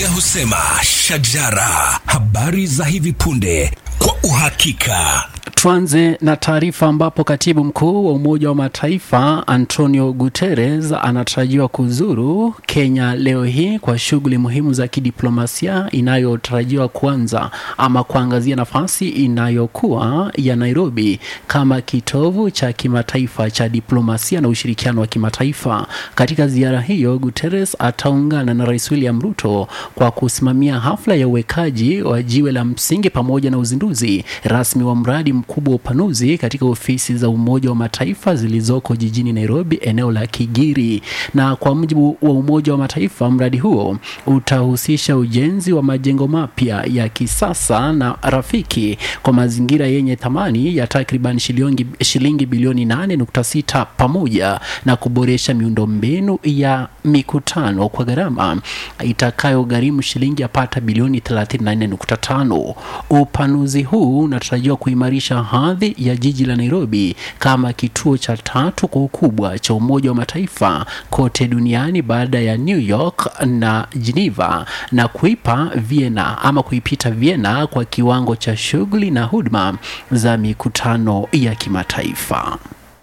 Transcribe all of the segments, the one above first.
Biblia husema shajara, habari za hivi punde kwa uhakika. Tuanze na taarifa ambapo katibu mkuu wa Umoja wa Mataifa Antonio Guterres anatarajiwa kuzuru Kenya leo hii kwa shughuli muhimu za kidiplomasia inayotarajiwa kuanza ama kuangazia nafasi inayokuwa ya Nairobi kama kitovu cha kimataifa cha diplomasia na ushirikiano wa kimataifa. Katika ziara hiyo, Guterres ataungana na Rais William Ruto kwa kusimamia hafla ya uwekaji wa jiwe la msingi pamoja na uzinduzi rasmi wa mradi mkubwa wa upanuzi katika ofisi za Umoja wa Mataifa zilizoko jijini Nairobi, eneo la Kigiri. Na kwa mujibu wa Umoja wa Mataifa, mradi huo utahusisha ujenzi wa majengo mapya ya kisasa na rafiki kwa mazingira yenye thamani ya takriban shilingi, shilingi bilioni 8.6 pamoja na kuboresha miundombinu ya mikutano kwa gharama itakayogharimu shilingi yapata bilioni 34.5. Upanuzi huu unatarajiwa kuimarisha hadhi ya jiji la Nairobi kama kituo cha tatu kwa ukubwa cha Umoja wa Mataifa kote duniani baada ya New York na Geneva na kuipa Vienna ama kuipita Vienna kwa kiwango cha shughuli na huduma za mikutano ya kimataifa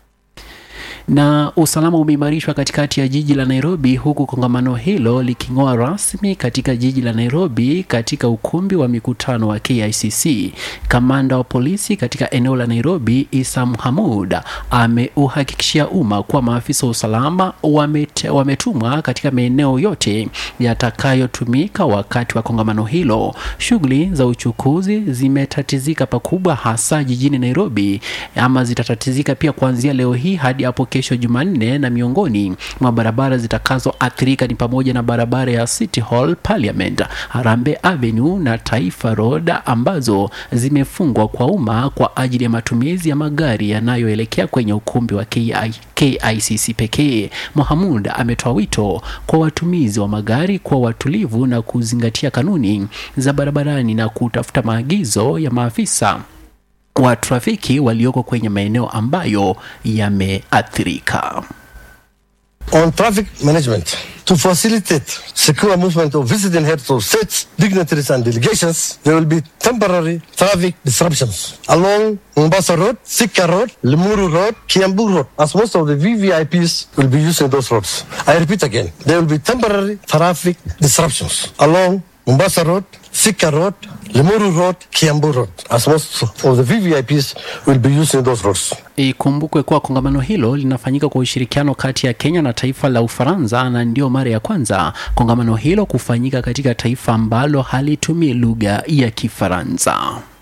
na usalama umeimarishwa katikati ya jiji la Nairobi huku kongamano hilo liking'oa rasmi katika jiji la Nairobi katika ukumbi wa mikutano wa KICC. Kamanda wa polisi katika eneo la Nairobi Isa Hamud ameuhakikishia umma kuwa maafisa wa usalama wamete, wametumwa katika maeneo yote yatakayotumika wakati wa kongamano hilo. Shughuli za uchukuzi zimetatizika pakubwa, hasa jijini Nairobi, ama zitatatizika pia kuanzia leo hii hadi hapo kesho Jumanne, na miongoni mwa barabara zitakazoathirika ni pamoja na barabara ya City Hall, Parliament, Harambee Avenue na Taifa Road ambazo zimefungwa kwa umma kwa ajili ya matumizi ya magari yanayoelekea kwenye ukumbi wa KI, KICC pekee. Mohamud ametoa wito kwa watumizi wa magari kuwa watulivu na kuzingatia kanuni za barabarani na kutafuta maagizo ya maafisa wa trafiki walioko kwenye maeneo ambayo yameathirika. On traffic management, to facilitate secure movement of visiting heads of states, dignitaries and delegations, there will be temporary traffic disruptions along Mombasa Road, Sika Road, Limuru Road, Kiambu Road, as most of the VVIPs will be using those roads. I repeat again, there will be temporary traffic disruptions along Mombasa Road, Sika Road, Limuru Road, Kiambu Road, as most of the VVIPs will be using those roads. Ikumbukwe kuwa kongamano hilo linafanyika kwa ushirikiano kati ya Kenya na taifa la Ufaransa, na ndio mara ya kwanza kongamano hilo kufanyika katika taifa ambalo halitumii lugha ya Kifaransa.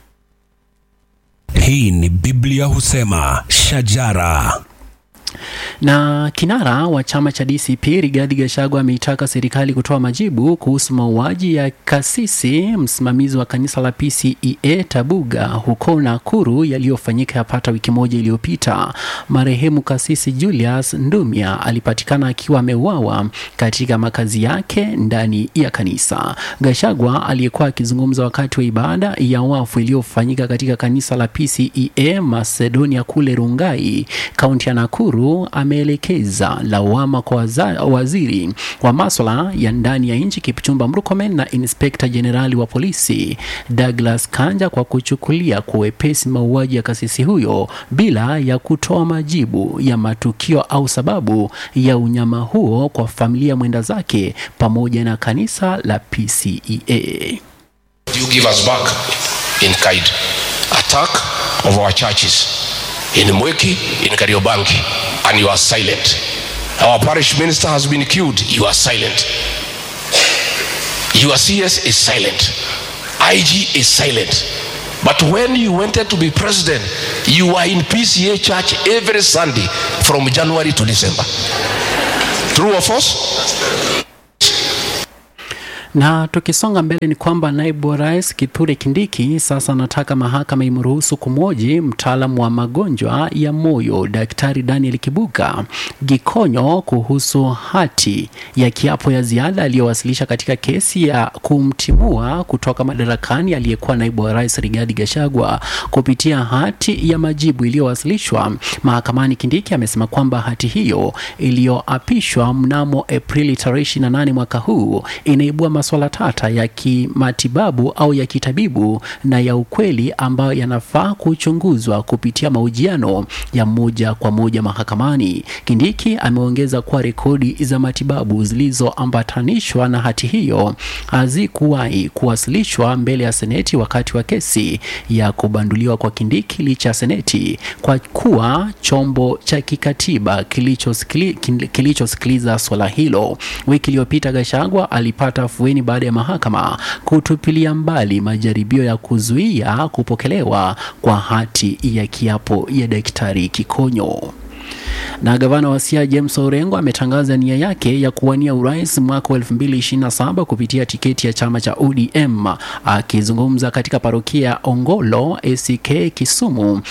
Hii ni Biblia husema shajara na kinara wa chama cha DCP Rigathi Gachagua ameitaka serikali kutoa majibu kuhusu mauaji ya kasisi msimamizi wa kanisa la PCEA Tabuga huko Nakuru yaliyofanyika yapata wiki moja iliyopita. Marehemu kasisi Julius Ndumia alipatikana akiwa ameuawa katika makazi yake ndani ya kanisa. Gachagua aliyekuwa akizungumza wakati wa ibada ya wafu iliyofanyika katika kanisa la PCEA Macedonia kule Rungai, kaunti ya Nakuru ameelekeza lawama kwa waza, waziri wa maswala ya ndani ya nchi Kipchumba Murkomen na inspekta jenerali wa polisi Douglas Kanja kwa kuchukulia kwa wepesi mauaji ya kasisi huyo bila ya kutoa majibu ya matukio au sababu ya unyama huo kwa familia mwenda zake pamoja na kanisa la PCEA. You give us back in kind. Attack of our churches in Mweki, in Kariobangi, and you are silent. Our parish minister has been killed, you are silent. Your CS is silent. IG is silent. But when you wanted to be president, you were in PCA church every Sunday from January to December. True or false? Na tukisonga mbele ni kwamba naibu wa rais Kithure Kindiki sasa anataka mahakama imruhusu kumwoji mtaalamu wa magonjwa ya moyo Daktari Daniel Kibuga Gikonyo kuhusu hati ya kiapo ya ziada aliyowasilisha katika kesi ya kumtimua kutoka madarakani aliyekuwa naibu wa rais Rigathi Gachagua. Kupitia hati ya majibu iliyowasilishwa mahakamani, Kindiki amesema kwamba hati hiyo iliyoapishwa mnamo Aprili tarehe 28 mwaka huu inaibua masuala tata ya kimatibabu au ya kitabibu na ya ukweli ambayo yanafaa kuchunguzwa kupitia mahojiano ya moja kwa moja mahakamani. Kindiki ameongeza kuwa rekodi za matibabu zilizoambatanishwa na hati hiyo hazikuwahi kuwasilishwa mbele ya seneti wakati wa kesi ya kubanduliwa kwa Kindiki licha ya seneti kwa kuwa chombo cha kikatiba kilichosikili- kin- kilichosikiliza swala hilo. Wiki iliyopita Gachagua alipata afueni baada ya mahakama kutupilia mbali majaribio ya kuzuia kupokelewa kwa hati ya kiapo ya Daktari Kikonyo na gavana wa Siaya James Orengo ametangaza nia yake ya kuwania urais mwaka wa 2027 kupitia tiketi ya chama cha ODM. Akizungumza katika parokia ya Ongolo ACK Kisumu,